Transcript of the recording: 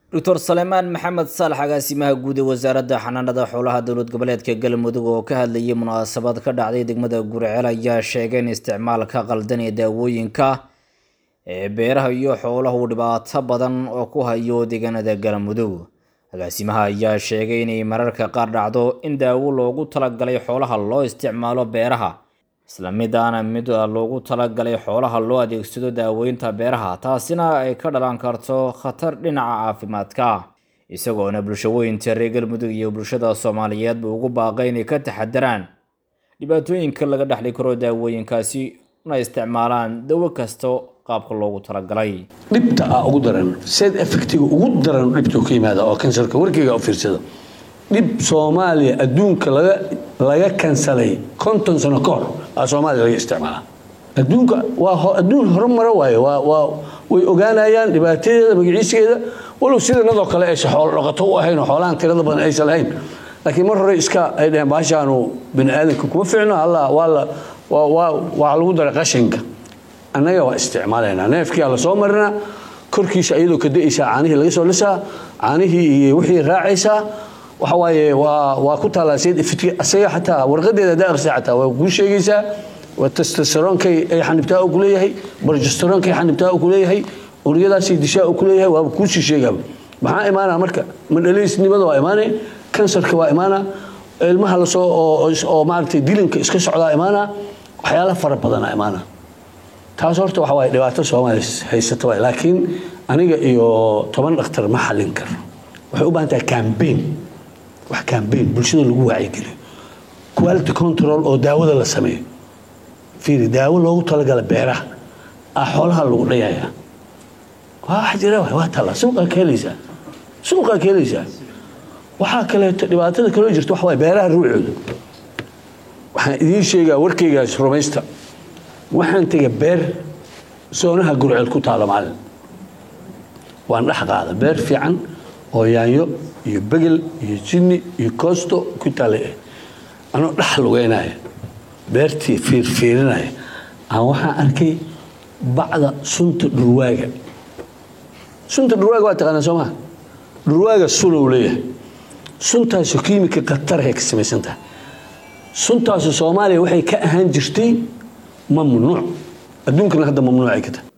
doctor salemaan maxamed saalax agaasimaha guud ee wasaaradda xanaanada xoolaha dowlad goboleedka galmudug oo ka hadlayay munaasabad ka dhacday degmada guriceel ayaa sheegay in isticmaalka qaldan ee daawooyinka ee beeraha iyo xoolaha uu dhibaato badan oo ku hayo deegaanada galmudug agaasimaha ayaa sheegay inay mararka qaar dhacdo in daawo loogu talagalay xoolaha loo isticmaalo beeraha isla midaana mid loogu talagalay xoolaha loo adeegsado daaweynta beeraha taasina ay ka dhalan karto khatar dhinaca caafimaadka isagoona bulshooyinta reer galmudug iyo bulshada soomaaliyeedba ugu baaqay inay ka taxadaraan dhibaatooyinka laga dhexli karo daawooyinkaasi una isticmaalaan dawo kasta qaabka loogu talagalay dhibta ah ugu daran side effectiga ugu daran dhibta ka yimaada oo kansarka warkeyga u fiirsada dhib soomaaliya adduunka laga laga kansalay konton sano ka hor aa soomaaliya laga isticmaalaa adduunka waa adduun horumaro waaye waa waa way ogaanayaan dhibaatadeeda magaciiskeeda walow sidanadoo kale aysan xoolo dhaqato u ahayn oo xoolahan tirada badan aysan lahayn laakiin mar hore iska ay dhaheen baashaanu bini aadanka kuma ficno alla waa la waa waa waa lagu daray qashinka annaga waa isticmaalaynaa neefkiyaa lasoo marinaa korkiisa iyadoo ka da-aysaa caanihii laga soo lisaa caanihii iyo wixii raacaysaa waxa waaye waa waa ku taalaa sayid ifitki asaga xataa warqadeeda haddaa akhrisaa xataa waa kuu sheegaysaa waa testosteroonkay ay xanibtaa uu kuleeyahay barjesteroonkay xanibtaa uu kuleeyahay uryadaasay dishaa uu kuleeyahay waaba kuusii sheegaaba maxaa imaanaa marka madhaliisnimada waa imaanay kansarka waa imaanaa ilmaha lasoo oo maaragtay dilinka iska socdaa imaanaa waxyaala fara badanaa imaanaa taas horta waxa waaye dhibaato soomaaliya haysata waay laakiin aniga iyo toban dhakhtar ma xallin karo waxay u baahan tahay cambaign wax cambaign bulshada lagu wacyigeliyo quality control oo daawada la sameeyo fiiri daawo loogu talagala beeraha ah xoolaha lagu dhayayaa waa wax jira waay waa talla suuqaa ka helaysaa suuqaa ka helaysaa waxaa kaleeto dhibaatada kaloo jirta waxa waaye beeraha ruucooda waxaan idiin sheegaa warkaygaas rumaysta waxaan tegay beer soonaha gurceel ku taala maalin waan dhex qaada beer fiican oo yaanyo iyo begel iyo jinni iyo koosto ku taala anoo dhex lugeynaya beertii fiirfiirinaya aan waxaan arkay bacda sunta dhurwaaga sunta dhurwaaga waa taqaanaa soo maa dhurwaaga sunow leeyahay suntaasu kiimika khatarahay ka samaysan tahay suntaasu soomaaliya waxay ka ahaan jirtay mamnuuc adduunkana hadda mamnuucay ka tahay